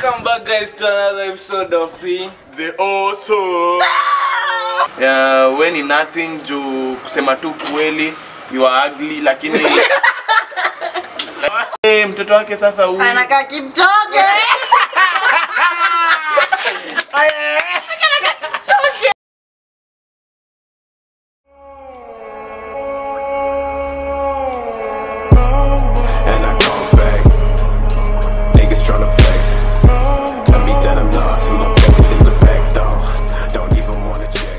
Welcome back guys to another episode of the The also yeah, we ni nothing juu kusema tu kweli you are ugly lakini hey, mtoto wake sasa huyu anakaa Kipchoge. and I come back. Niggas tryna flex. Tell me that I'm lost and I'm checking in the back though. Don't even wanna check.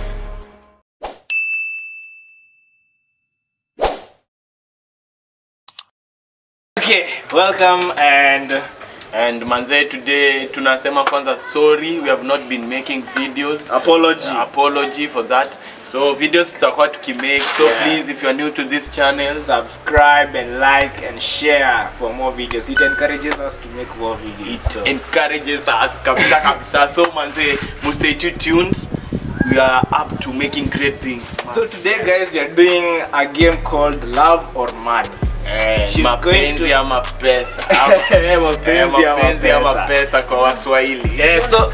Okay, welcome and and manze today tunasema kwanza sorry we have not been making videos Apology. apology for that so videos tutakuwa tukimake so Yeah. please if you are new to this channel subscribe and like and share for more videos. It encourages us to make more videos. it So, encourages us kabisa kabisa so manze must stay tuned we are up to making great things so today guys we are doing a game called Love or Money. Eh, She's going mapenzi to- ama pesa Ama- eh, Mapenzi ama mapenzi ama pesa. pesa kwa waswahili Yeah, so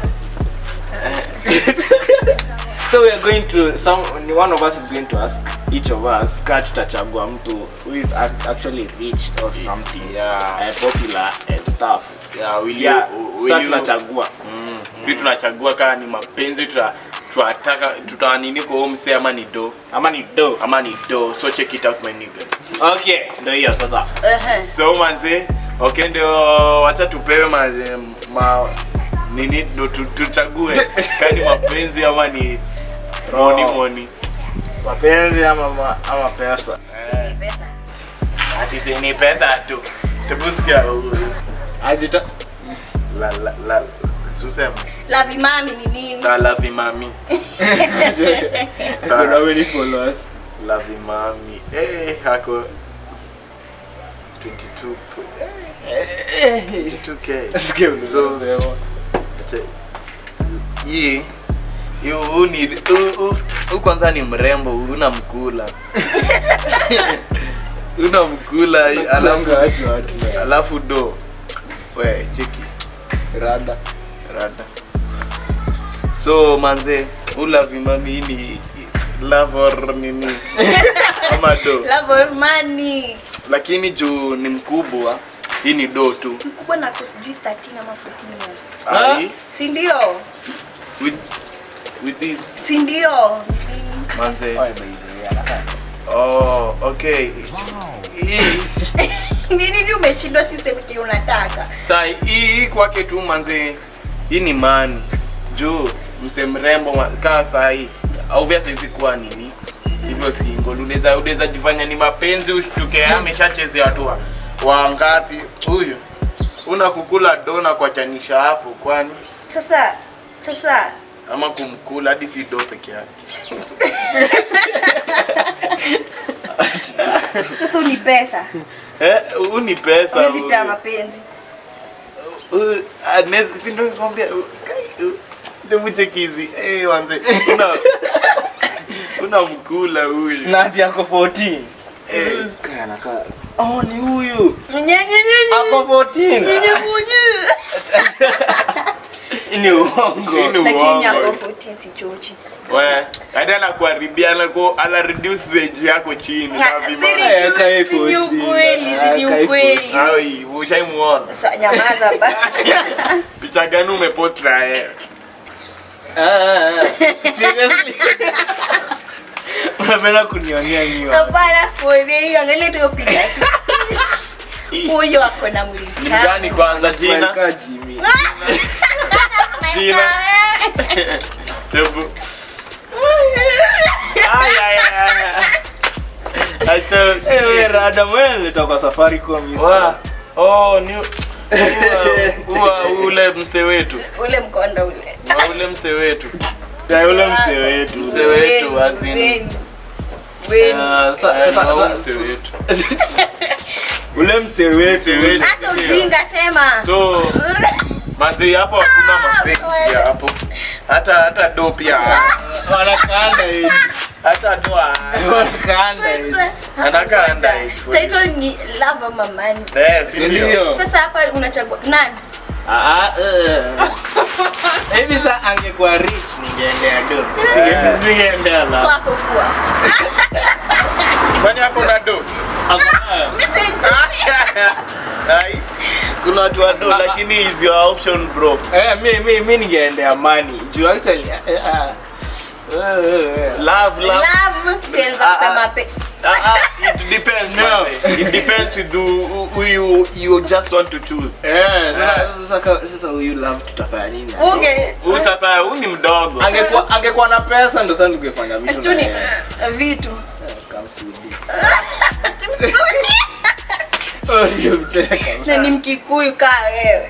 so we are going to some one of us is going to ask each of us ka tutachagua mtu who is act- actually rich or something Yeah. uh, popular and stuff Yeah, will you- yeah will so you- tunachagua Mm, si tunachagua kama ni mapenzi tuta tunataka tutaanini kwa huo msee ama ni do ama ni do ama ni do so check it out my nigga okay ndio hiyo sasa Ehe. so manze okay ndio wacha tupewe ma, ma nini ndo tu- tuchague kani mapenzi ama ni moni moni mapenzi ama ma, ama pesa ati si ni pesa tu tebusikia azita la la la susema Lavi mami ni nini? salavi mami kuna many followers lavi mami eh hako 22 22k Sikia vile So- unasema. Acha- hii hii huu ni huu- huu- huu kwanza ni mrembo unamkula unamkula alafu Kulanga aje watu na alafu do we cheki rada rada so manze ulavi mami hii ni love or nini ama do Love or money. lakini juu ni mkubwa hii ni do tu Mkubwa na kusijui 13 ama 14 years. Ah. Ai, Si ndio? with with this Si ndio? manze Oye, by the way, anakaa. oh okay hii Nini ndio umeshindwa si useme kile unataka? saa hii kwake tu manze hii ni mani juu mse mrembo ma- kaa saa hii obviously kuwa nini hivyo single unaweza unaweza jifanya ni mapenzi ushtuke ameshachezea watu wa- wangapi huyu una kukula dona kwa chanisha hapo kwani Sasa sasa ama kumkula hadi si do peke yake sasa ni pesa. eh huu ni pesa Huwezi huyu. pea mapenzi. Uh, Agnes, si ndo nikwambia, uh, kai, uh, hebu cheki hizi. Eh, wanze, una- unamkula huyu na ati ako 14 Eh, Kaya anakaa oh ni huyu Nye nye nye ako 14 nye nye nye. Hii ni uongo hii ni Lakini ako uongo. 14 si chochi. We, hadi anakuharibia anaku- ana reduce age yako chini na vima- Aya, kai Si ni 14. ukweli, si ni Aya, kai ukweli. Ai, ushaimuona Sa nyamaza ba. picha gani umepost na yeye Ah, ah, ah. seriously unapenda kunionea miwa Hapana sikuone hiyo, angalia tu hiyo picha tu. Huyo ako na mwili gani tamu. kwanza jina Kaa Jimmy. jina Hebu. Ai, ai, ai, ai. Acha- Eh, we rada mwenye nilitoka kwa Safaricom East. Wa- oh, ni ua- ua ule mse wetu Ule mkondo ule. Wa ule mse wetu Ya yule msee wetu Mzee wetu, Weni, as in- weni. Weni. Ah, sa- Eh, sa- wa sa- mse wetu ule msee wetu Mse wetu. Acha ujinga sema. so manzi hapo hakuna mapenzi ya hapo hata hata do pia wanakaanda age hata do wanakaanda age Anakaa underage for you. Title ni love ama money. eh si ndio ndio Sasa hapa unachagua nani? ah ah, eh maybe sa angekuwa rich ningeendea do Singe- singeendea la swako kuwa kwani hapo na do Hapana. Ai, kuna watu wa do lakini is your option bro Eh, mi mi mi ningeendea money juu actually eh, eh, eh, eh, love love love siweza Ah, ah. kupa mape Ah, ah, it depends No. man. it depends with who, who you you just want to choose eh, sasa sasa ka- sasa huyu love tutafanya nini unge huyu sasa huyu ni mdogo angekuwa angekuwa na pesa ndo sasa tungefanya vitu tu na ni yeye. uh, vitu Eh, kamsudi. Tumsuni. Oh, ndio mcheka. na ni mkikuyu kaa wewe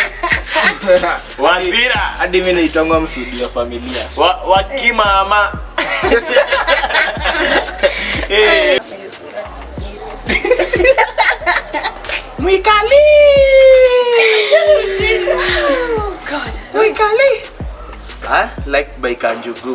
Wandira hadi mi naitangwa msudi wa familia wa, wakimama Eh, mwikali God. mwikali ah, like by Kanjugu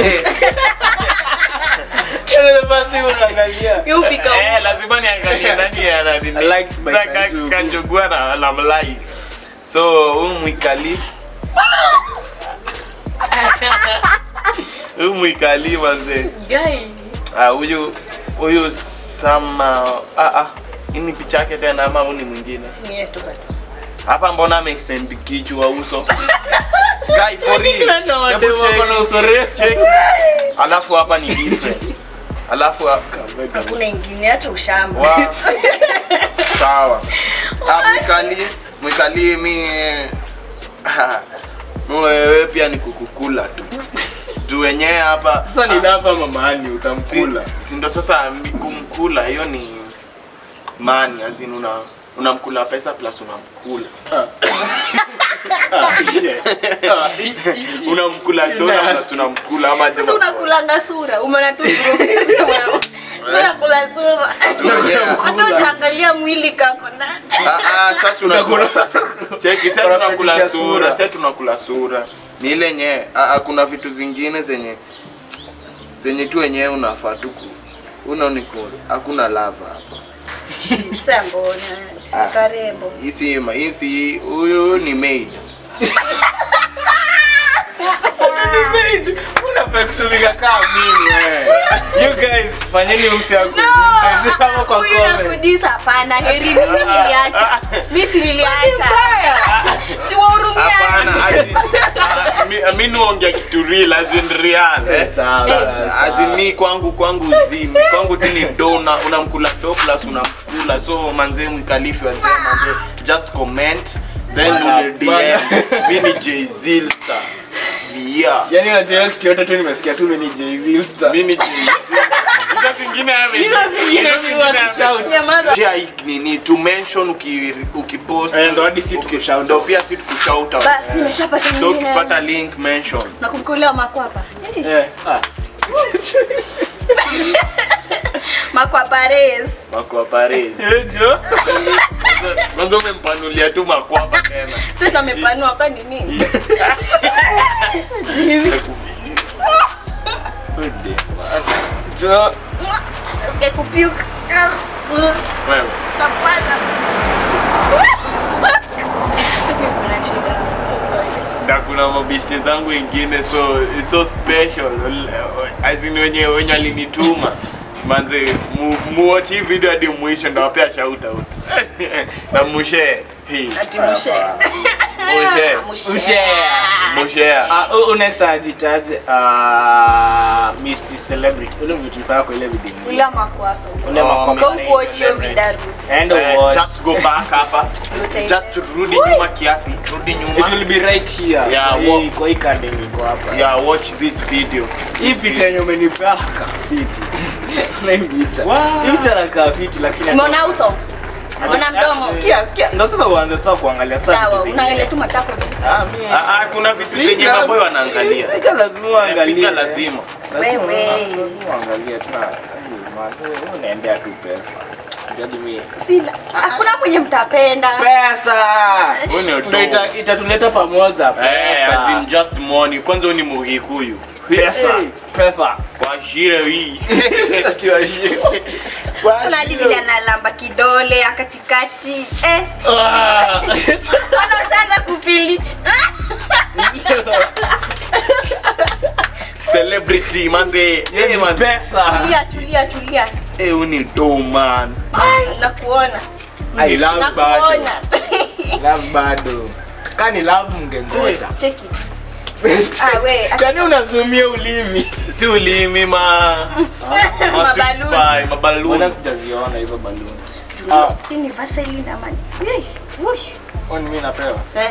basi unaangalia You fika eh, lazima niangalie nani ana nini. Like by Sasa Ka- Kanjugu. Kanjugu ana ana mlai so huyu mwikali huyu mwikali manze guy Ah, huyu huyu sama ah, ah. hii ni picha yake tena ama huyu ni mwingine Sini yetu bado. hapa mbona ameextend kichwa uso guy for real Ndio Hebu wademu wako na check. uso refu. Check. alafu hapa ni different alafu ha- hakuna ingine hata ushamba Wow. sawa Ah, mwikali mwikali mi wewe pia ni kukukula tu juu wenyewe hapa sasa ni lava mamaani utamkula si, si ndo sasa mi- kumkula hiyo ni mani azin una unamkula pesa plus unamkula Ah, shit. Ah, i- i- i- unamkula dona plus unamkula ama je sasa unakulanga sura umeona tu sura unakula sura Yeah. hata ujaangalia mwili kako na Ah, ah, sasa unakula cheki sasa tunakula Unafundisha sura sura. sasa tunakula sura ni ile nye ah, ah, kuna vitu zingine zenye zenye tu wenyewe unafaa tu ku unaoniko hakuna lava hapa Sasa mbona si Ah. karembo hisi hisi huyu ni maid unafaa kutumika kama mimi wewe. you guys fanyeni msiaku kama kwa huyu comment nakudisa hapana heri mimi niliacha mi si niliacha siwahurumia hapana ati- ah, mi- mi nuongea kitu real as in real eh. Sawa, sawa. As in mi kwangu kwangu zimi kwangu tu ni do una- unamkula do plus unamkula so manze mkalifi wa manze just comment then Bwana, ule bwana. DM mi ni Jay Zilstar yeah Yaani unajua hiyo kitu yote tu nimesikia tu mimi ni Jay-Z star. mi ni Jay Hizo zingine ame- Hizo zingine hizo mi zingine want to ame- shout. nyamaza Share hii nini to mention uki ukipost Eh, ndo hadi si uki- tukushout. ndo pia si tukushout out. basi nimeshapata so mwingine ukipata link mention nakumkulia makwapa Eh, ah. makwapa res Makwa Paris. Eh, jo. Kwanza umempanulia tu makwapa tena. sasa ndo amepanua kwa ni nini Jo. Sikia kupiuka Wewe. kapata kuna shida Na kuna mabishte zangu wengine so it's so special. As in wenye wenye alinituma. Manze mu, muwatch hii video hadi mwisho ndo wapea shout out. Na mushe. Hii. ati mushe Mushe. Ushare. Mushe. Ah, huyu- huyu next ajitaje ah, Miss Celebrity. Ule mtu tulifanya kwa ile video. ula makwapa Ule Oh, makwapa. kwa ukuochio vidaru And Eh, watch. just go back hapa. Just rudi nyuma kiasi. Rudi It nyuma. will be right here. Yeah, Kwa hii- wa- kwa hii card yenye iko hapa. Yeah, watch this video. Hii picha yenye umenipea kafiti. Na hii picha. Wow. Hii picha inakaa fiti lakini umeona uso umeona mdomo Sikia, sikia. Ndio sasa uanze sasa kuangalia sana. sawa vitu zingine. unaangalia tu matako Ah, mimi- Ah, ah, kuna vitu Figa- zenye maboy wanaangalia. Figa lazima uangalie. Figa lazima. Lazima- Wewe. lazima uangalie tu na- Ai, man, wewe unaendea tu pesa. Jadi mimi sila hakuna mwenye mtapenda pesa Wewe ni Ndio utoa. ita- itatuleta pamoja Eh, as in pesa just money. Kwanza wewe ni Mugikuyu. pesa Hey, pesa Kwa shire hii. kuna vile analamba kidole ya katikati eh Ah. ana ushaanza kufili celebrity manze eh manze pesa tulia tulia tulia eh uni do man nakuona I love bado nakuona love bado kani love mngengoja cheki ah we kani unazumia ulimi si ulimi ma Mabaluni. Masupai, mbona mabaluni sijaziona hizo baluni ah hii ni vaseline ama ni Yei, wush. kwani mimi napewa Eh.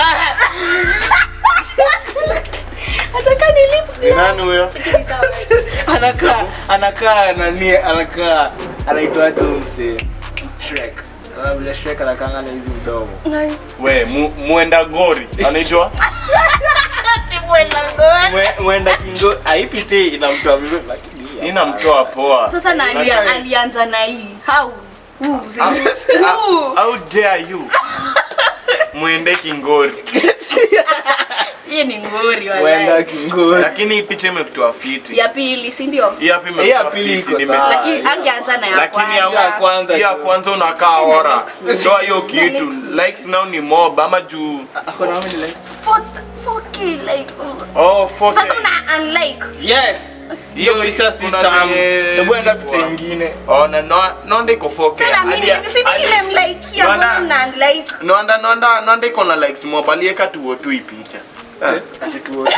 Nataka nilipe. ni nani huyo Cheki ni sawa. anakaa anakaa nani anakaa anaitwa tu mse Shrek Unaona vile Shrek anakaanga na hizi mdomo Ai. we mu, muenda gori anaitwa Ati mwenda ngoni. Mwe- mwenda kingo aipiche inamtoa vizuri lakini hii inamtoa poa Sasa na ali- Unajua- alianza na hii. How? Ooh, sisi- How- Ooh. how dare you mwende kingori Hii ni ngori mwenda wala. kingo lakini hii picha imekutoa fiti Ya pili, si ndio? hii hapa Hii ya imekutoa pili fiti iko nime- sawa. Lakini ya angeanza na ya lakini ya kwanza. ya kwanza hii ya tu. kwanza unakaa ora likes. toa hiyo kitu likes. likes now ni mob ama juu ako na how many likes Four- 4K likes. oh fuck Sasa it. una unlike. yes Hiyo hiyo picha si kuna tamu zenye hebu enda ziko picha hapo. ingine oh na no nonde iko 4K Sasa mimi Hadi- si mimi hadi- nimemlikia Bwana- mbona mna unlike? nonda nonda nonda iko na likes mob alieka tuo tu hii picha Ah. ati tuone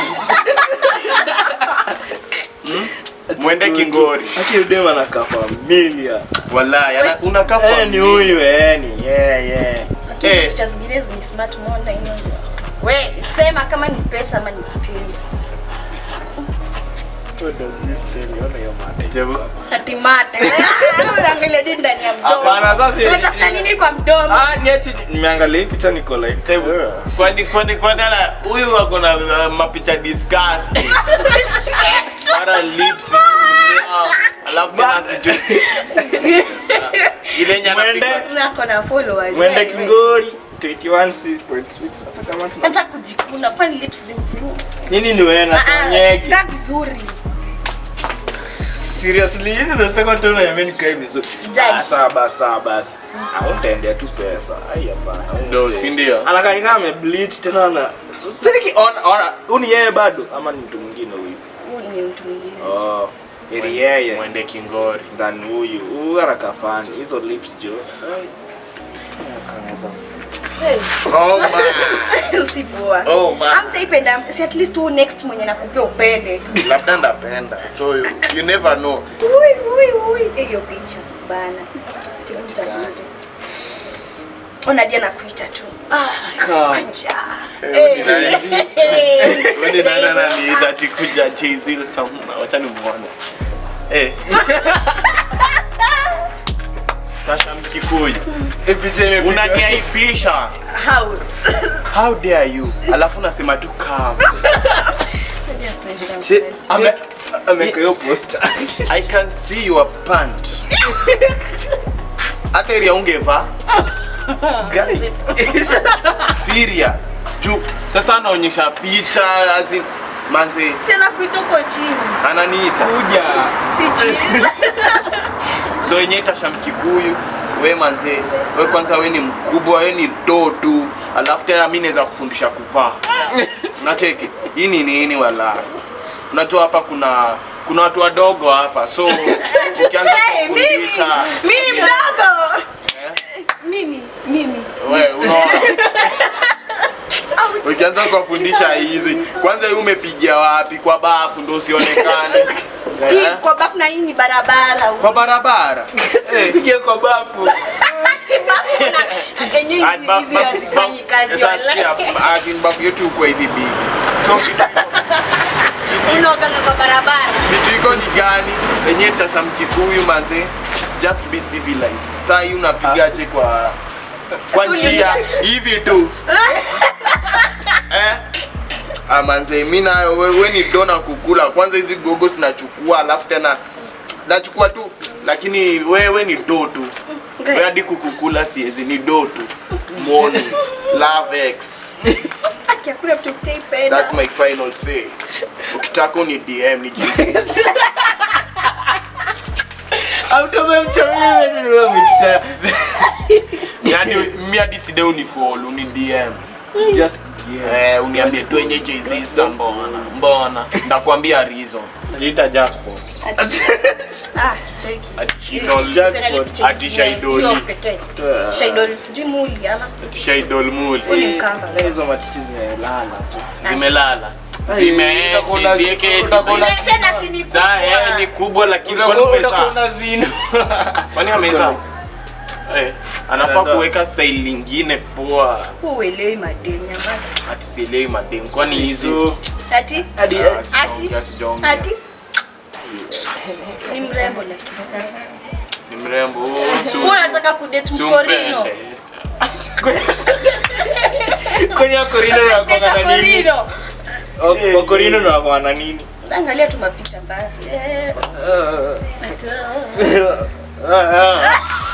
mwende kingori ati udem anakaa familia wallahi ana- unakaa eh ni familia. huyu eh ni yeah yeah Lakini Eh. picha zingine ni smart more na ino. We, sema kama ni pesa ama ni mapenzi. what does this tell you ona hiyo mate Jebu. Ati mate. Unaangalia nini ndani ya mdomo? Hapana, sasa- Unatafuta nini kwa mdomo? ah ni ati nimeangalia hii picha niko like Hebu, kwani kwani kwani ala huyu ako na uh, mapicha disgusting mara lips yeah. alafu tena sijui ile nyana Mwende. Nako na followers. mwende Yeah, kingori 21.6 hata kama tuna Acha kujikuna kwani lips zimfuru. nini ni wewe na nyegi Kaa vizuri. seriously hii ni the second time I mean kai vizuri Judge. Ah, sawa basi sawa basi ah utaendea tu pesa ai hapana huyu Ndio, msee. si ndio? anakaa ni kama amebleach tena na siki ona ona huyu ni yeye bado ama ni mtu mwingine huyu Huyu ni mtu mwingine. oh ili yeye mwende kingori ndani huyu huyu anakaa fani hizo lips jo Anaweza Hey, oh man usipoa. oh man Hamtaipenda, si at least tu next mwenye nakupea upende. labda ndapenda so you, you never know Ui, ui, ui. Eh, Hiyo picha bana. Tibu mtafute. Ona dia nakuita tu. Ah, Come. kuja. Eh, ni nani? Eh, Wewe ni nani ananiita ati kuja Jay-Z stamp? Wacha nimuone. Eh. Sasa mkikuyu hii picha imepigwa unaniaibisha How? how dare you alafu nasema tu calm Shit, ame ameka hiyo poster i can see your pant hata ili ungeva guys serious juu sasa anaonyesha picha as manze Tena kuita uko chini. ananiita kuja Si chini. so wenye tasha mkikuyu we manze we kwanza we ni mkubwa we ni do tu alafu tena mi naweza kufundisha kuvaa unacheki hii ni nini wala unajua hapa kuna kuna watu wadogo hapa so ukianza Hey, mimi. kufundisha Mimi mdogo. Eh? Mimi, mimi. we unaona ukianza kuwafundisha hizi kwanza hii umepigia wapi kwa bafu ndo usionekane Hii Eh? kwa bafu na hii ni barabara. kwa barabara Eh. pigia kwa bafu Enyewe Ah, hizi ba- hizi ba- hazifanyi ba- kazi sasa wala. sikia, as in bafu yetu uko hivi big so kitu- Unaoganga kwa barabara. kitu iko ni gani enye tasa mkikuyu manze just be civilized saa hii unapigaje kwa kwa njia hivi tu eh? Ah, manze mi nayo we, we ni dona kukula kwanza hizi gogo zinachukua alafu tena nachukua tu lakini wewe ni do tu we hadi kukukula siezi ni do tu moni love x Aki hakuna mtu kutaipenda. That's my final say. Ukitaka ni DM ni jinsi. automemchomimeticha Yaani mimi hadi side unifollow ni DM. just Eh, uniambie twenyeje hizi Insta mbona? Mbona? Ndakwambia reason. Jiita jackpot. Ah, cheki. Ati Shidol, Serikali kucheki. ati Shaidoli, Hiyo pekee. Shaidoli sijui muli ama ati Shaidol muli. huyu ni mkamba. Na hizo matiti zimelala tu. Zimelala. Ai, Zimeeshi, utakuwa zieke utakuwa zime- Nimesha na sini Za eh, ni kubwa lakini kwani Utakuwa utakuwa umezaa? unazina. Kwani amezaa? Eh, anafaa Amezaa. kuweka style lingine poa. Uelewi madeni nyamaza. Ati sielewi madem. Kwani hizi So, Ati hadi Ah, Ati? sijaongea, sijaongea. ati ni mrembo lakini sana. Ni mrembo. Oh, si- Wewe unataka kudate si mkorino? umpende. kwenye wakorino Date wanakuanga na nini? korino. Wa- wakorino na wako na nini? Angalia tu mapicha basi. Eh, Uh, ati, uh, uh.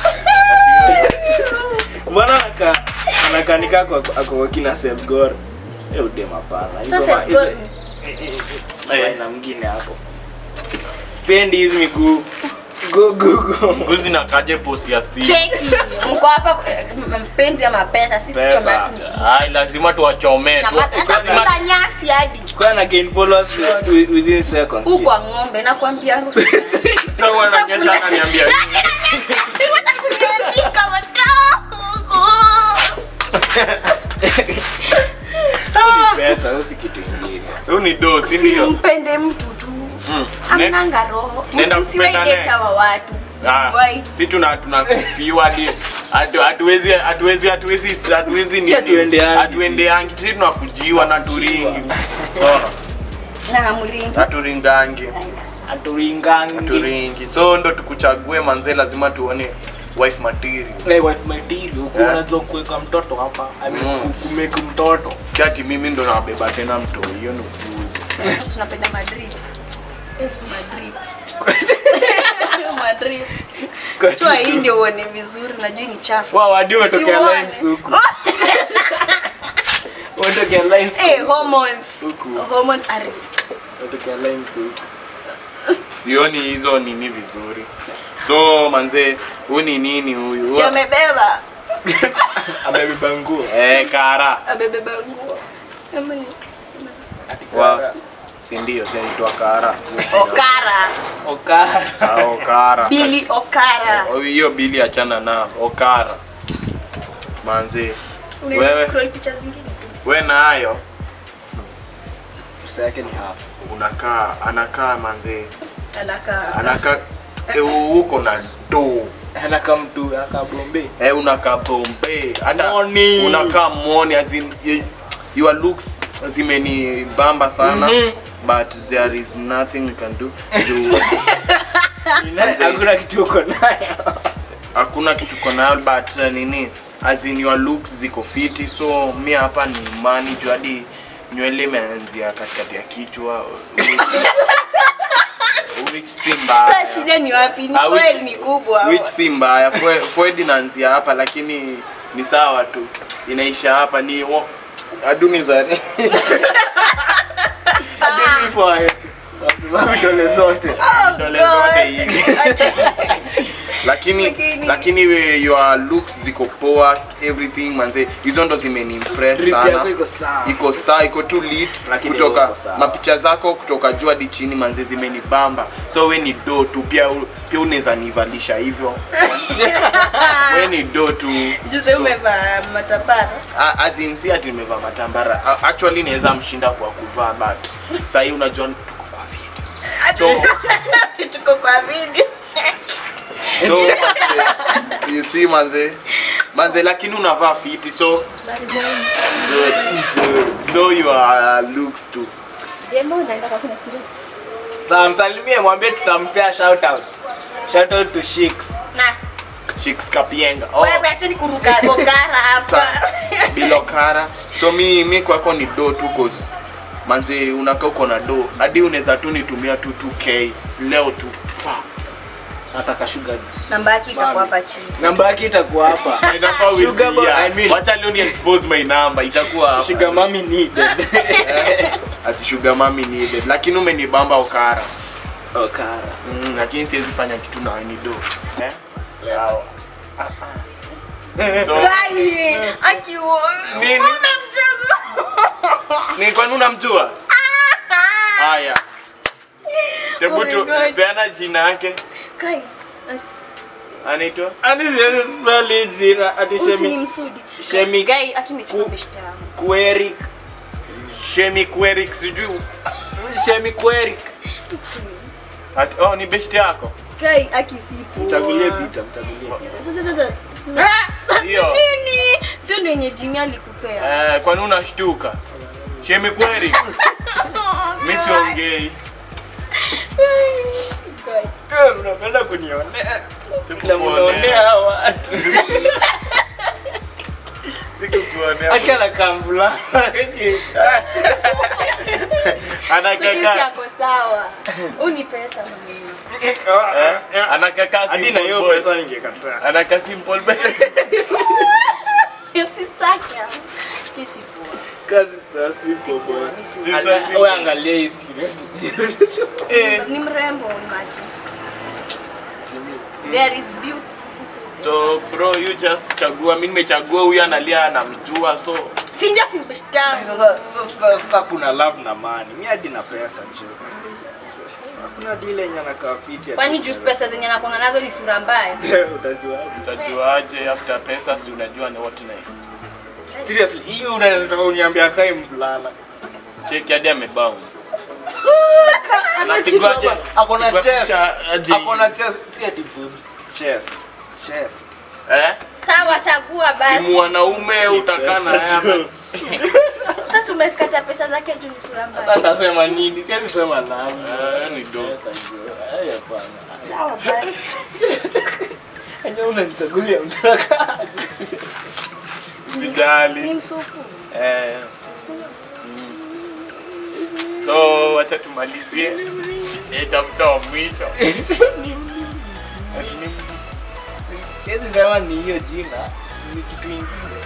Mbona anaka anakanika kwa ako kwa kina Sebgor? Eh udem hapana. Hizo Sasa ma- Sebgor- hizo- eh, eh, eh, na mwingine hapo. Spendi hizi miguu. Go go go. Ngozi na kaje post ya Steve. Cheki. Mko hapa eh, mpenzi ama pesa si Pesa. kuchoma. Ai, lazima tuwachomee tu. Nyamaza, Acha kula nyasi hadi. Kwa na gain followers wi- within seconds. Huko kwa ng'ombe nakwambia. Sasa wananyesha akaniambia. Wacha kuniandika wadogo. Pesa au si kitu kingine. Huyu ni do, si ndio? Simpende mtu tu. Mm. Ne- Amnanga roho. Nenda Usiwahi kupenda date naye. hawa watu. Ah, Usiwahi. si tuna tunakufiwa hadi hatu- hatuwezi hatuwezi hatuwezi hatuwezi nini? hatuendeangi. hatuendeangi si tunafujiwa na turingi Oh, Na hamringi. haturingangi Aturingangi. haturingi so ndo tukuchague manze lazima tuone wife material Eh, wife material huko Yeah. unajua kuweka mtoto hapa. I mean Mm. ku- kumake mtoto. kati mimi ndo nabeba tena mto hiyo ni upuzi Sisi tunapenda Madrid. Eh, Madrid. Madrid. Toa hii ndio uone vizuri, najua hii ni chafu. Wow, hadi umetokea Siuone. lines huku. Umetokea lines. Eh, hormones. Huku. Hormones are Umetokea lines huku. sioni hizo nini vizuri so manze huyu ni nini huyu si amebeba. Amebeba nguo. eh kara Amebeba nguo. Ama ni- wa si ndio zinaitwa kara Okara. Okara. Ah, okara Billy Okara. Oh, hiyo bili achana na okara manze Unaweza Wewe. scroll picha zingine tu. we nayo Pesa yake ni half. unakaa anakaa manze Anakaa. anakaa eh, huko na do Anakaa mtu anakaa Bombay. eh, unakaa bombe hata Moni. unakaa moni as in, y- your looks zimenibamba sana Mhm. but there is nothing we can do juu Hakuna kitu uko nayo. hakuna kitu kona but uh, nini as in your looks ziko fiti so mi hapa ni mani juu hadi nywele imeanzia katikati ya kichwa which si Sasa mbaya shida ni wapi? Ni Ah, which- kweli ni kubwa. which si mbaya Fue- forehead inaanzia hapa lakini ni sawa tu inaisha hapa ni wo- aduni za Hadi for vidole zote. Oh, Vidole God. zote hivi. lakini Lakini- lakini we, your looks ziko poa everything manze hizo ndo zimenimpress Drip sana yako iko sawa. iko saa iko tu lit Lakini kutoka uko sawa. mapicha zako kutoka juu hadi chini manze zimenibamba so we ni do tu pia u- pia unaweza nivalisha hivyo we ni do tu Juzi umevaa matambara. A- as in si ati nimevaa matambara A- actually naweza mshinda kwa kuvaa but sahii unajua tuko kwa video So- Ati tuko kwa video. so manze, you see manze manze lakini unavaa fiti so so, so, so your looks too Sawa, msalimie mwambie tutampea shout out. Shout out to Shix. Na, chicks kapienga oh. wewe acha nikuruka bokara hapa. Sa- bilokara so mi mi kwako ni do tu cause manze unakaa uko na do hadi unaweza tu nitumia tu 2k leo tu fa Nataka sugar. Namba yake itakuwa hapa chini. Namba yake itakuwa hapa. Inakuwa will Sugar be boy, here. I mean- wacha leo ni expose my number itakuwa hapa. Sugar mommy needed. ati sugar mami needed lakini umenibamba okara Okara. mm, lakini siwezi fanya kitu na ni do eh? sawa Ah, ah. so Gai, akiwa. Nini? Umemchagua. ni kwani unamjua haya hebu Oh my tu God. peana jina yake Gai, anaitwa Ani siwezi spell hii jina ati Shemi usinimsudi. Shemi Gai, akimechukua Ku- beshte yangu. Kuerik Shemi Kwerik sijui Shemi Kuerik Ati- oh ni best yako Gai, akisipo. mchagulie picha mchagulie picha Sasa sasa sasa. Hiyo. Nini? Sio ndio yenye Jimmy alikupea. eh, kwani unashtuka Shemi Kwerik mi siongei Gai. Eh, unapenda kunionea na Sikukuonea. mnaonea hawa watu Sikukuonea. akiana kamvula Lakini anakaka si ako sawa. Uni pesa mimi. eh, anakaka hadi na hiyo simple boy. pesa ningekataa anaka simple boy. Sistaki. Kisi poa. kazi sasa boy Mimi si- Si- Ala- wewe angalia hii serious Eh, Ni mrembo imagine. There is beauty inside. so bro you just chagua mi nimechagua huyu analia anamjua so Si ndio si beshte yangu. sasa sasa sasa kuna love na money mimi hadi na pesa nje hakuna deal yenye anakaa fiti ati Kwani juu sasa. pesa zenye nakuanga nazo ni sura mbaya? utajua utajuaje after pesa si unajua ni what next seriously hiyo unataka uniambia kai mvulana cheki hadi amebounce Anapigwaje? akona Pigwa chest picha aje. akona chest si ati boobs chest chest eh Sawa, chagua ni basi. mwanaume utakaa na yeye ama- Sasa umekata pesa zake juu ni sura sasa mbaya. nitasema nini siwezi sema nani Eh, ni dope. Pesa ndio. Eh, hapana Sawa basi. Enyewe unanichagulia mtaka Ni sijali msupu. eh so wacha tumalizie Eh, tafuta wa mwisho Lakini siwezi sema ni hiyo jina ni kitu ingine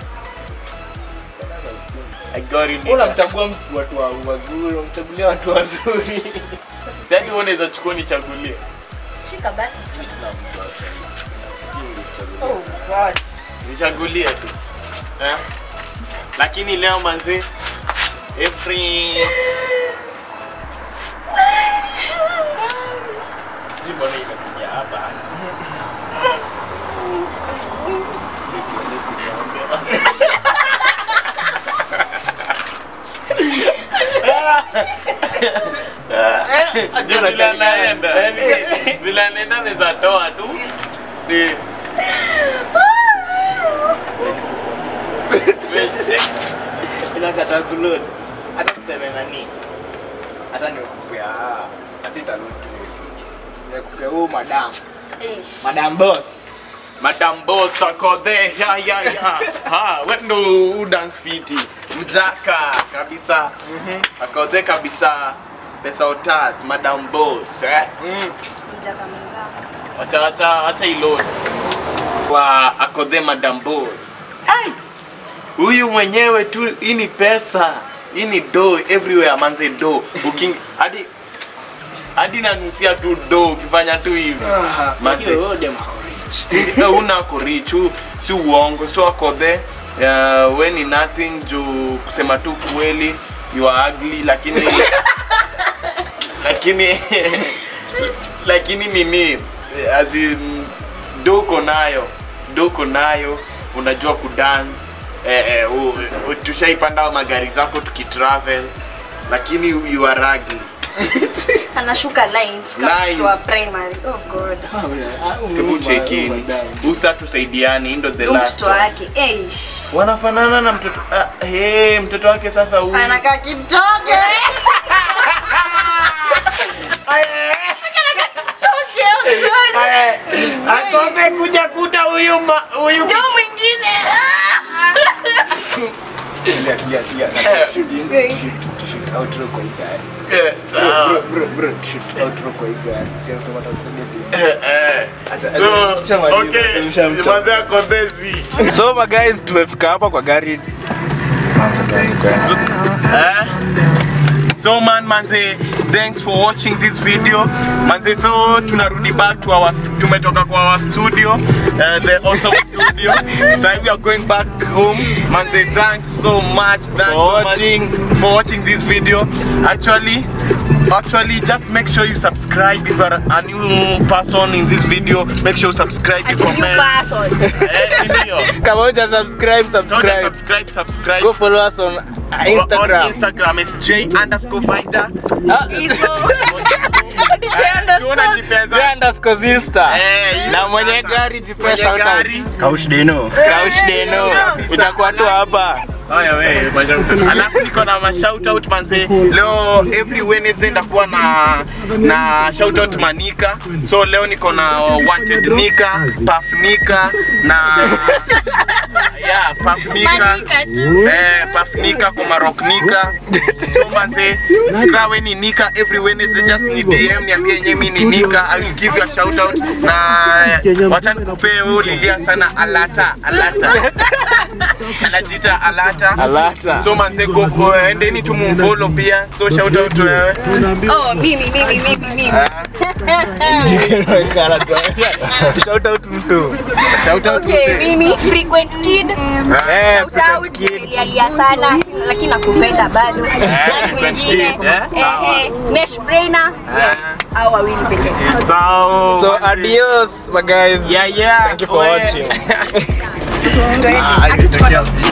I got it. unamchagua mtu watu wa- wazuri unamchagulia watu wazuri Sasa Sasa hadi wewe unaweza chukua nichagulie. shika basi. Mimi sina mtu wa- sijui ningekuchagulia. Oh god. Nichagulie tu. Eh? Lakini leo manzi every Sijui mbona imekuja hapa Ndio vile anaenda. Yaani vile anaenda anaweza toa tu. Eh. inakata kulod hata tuseme nani hata nikupea hata italod nikupea huu madam Ish. madam boss Madam Boss ako there. Ya ya ya. Ha, wewe ndo u dance fiti. Mzaka kabisa. Ako there kabisa. Pesa otas, Madam Boss, eh? Mjaka mwenzako. Wacha wacha wacha ilod. Wa ako there Madam Boss. Ai. Huyu mwenyewe tu hii ni pesa. Hii ni do everywhere manze do. Uking hadi hadi nanusia tu do ukifanya tu hivi. Manze. Si- eh, una kurichu si uongo so ako there uh, we ni nothing juu kusema tu kweli you are ugly lakini lakini lakini nini eh, as in doko nayo doko nayo unajua kudance eh, eh, u- u- tushaipanda magari zako tukitravel lakini you are ugly Anashuka lines kama Lines. mtu wa primary. Oh god. hebu chekini usa tusaidiani hii ndo the Huyu last mtoto one. wake. Eish. wanafanana na mtoto ah, hey, mtoto wake sasa huyu Anakaa kimtoke. Choke, oh god. akome kuja kuta huyu ma- huyu Ndio mwingine. Eh, ah, eh, eh. So, okay, simanze ako thezi. so my guys tumefika hapa kwa gari Eh? so man manze thanks for watching this video manze so tunarudi back to our tumetoka kwa our studio uh, the awesome studio so we are going back home manze thanks so much thanks For so watching. much for watching this video actually actually just make sure you subscribe if you are a new person in this video make sure you subscribe you Ati new comment person. eh, ndio kama uja subscribe Don't subscribe subscribe subscribe go follow us on uh, on instagram Instagram is J underscore finder Ah, tuona jipeza J underscore Zilstar. Eh, na mwenye sasa. gari jipe Mwenye shout out. gari. Kaush Deno itakuwa tu hapa Haya we, mashout- alafu niko na mashout out manze leo every wednesday ndakuwa na na shout out manika so leo niko na wanted nika puff nika na yeah puff nika Manika tu. eh puff nika kwa rock nika so manze kawe ni nika every wednesday just ni dm niambie yenyewe mimi ni nika i will give you a shout out na wacha nikupee wewe lilia sana alata alata anajiita alata alata so manze go for endeni tu mumfollow pia so shout out to wewe Oh, mimi mimi mimi mimi. shout out mtu shout out Okay, to mimi frequent kid. eh Shout out. Nilialia sana lakini nakupenda bado. Nani frequent mwingine? kid, eh? Eh eh, Nesh Brainer. Yes. Au wawili pekee. so so adios my guys yeah yeah thank you for we- watching Ndio. Ah, Akichukua- yeah.